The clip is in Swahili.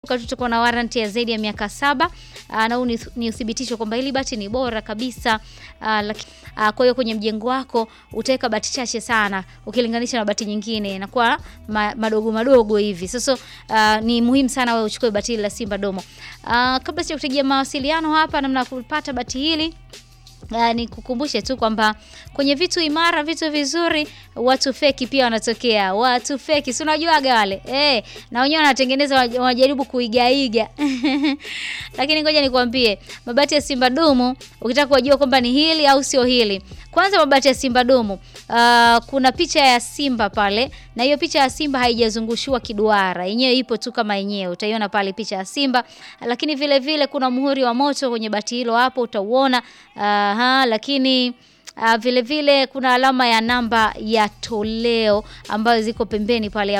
tutakuwa na warranty ya zaidi ya miaka saba uh, na huu ni, ni uthibitisho kwamba hili bati ni bora kabisa uh, laki, uh, kwa hiyo kwenye mjengo wako utaweka bati chache sana ukilinganisha na bati nyingine inakuwa ma, madogo madogo hivi. Sasa uh, ni muhimu sana wewe uchukue bati hili la Simba Domo. Uh, kabla sija kutajia mawasiliano hapa namna ya kupata bati hili Uh, ni kukumbushe tu kwamba kwenye vitu imara, vitu vizuri, watu feki pia wanatokea. Watu feki, si unajuaga wale eh, na wenyewe wanatengeneza, wanajaribu kuigaiga lakini ngoja nikwambie, mabati ya Simba Dumu, ukitaka kujua kwamba ni hili au sio hili, kwanza mabati ya Simba Dumu, uh, kuna picha ya simba pale, na hiyo picha ya simba haijazungushiwa kiduara, yenyewe ipo tu kama yenyewe, utaiona pale picha ya simba, lakini vile vile kuna muhuri wa moto kwenye bati hilo, hapo utauona. Aha, lakini uh, vile vile kuna alama ya namba ya toleo ambayo ziko pembeni pale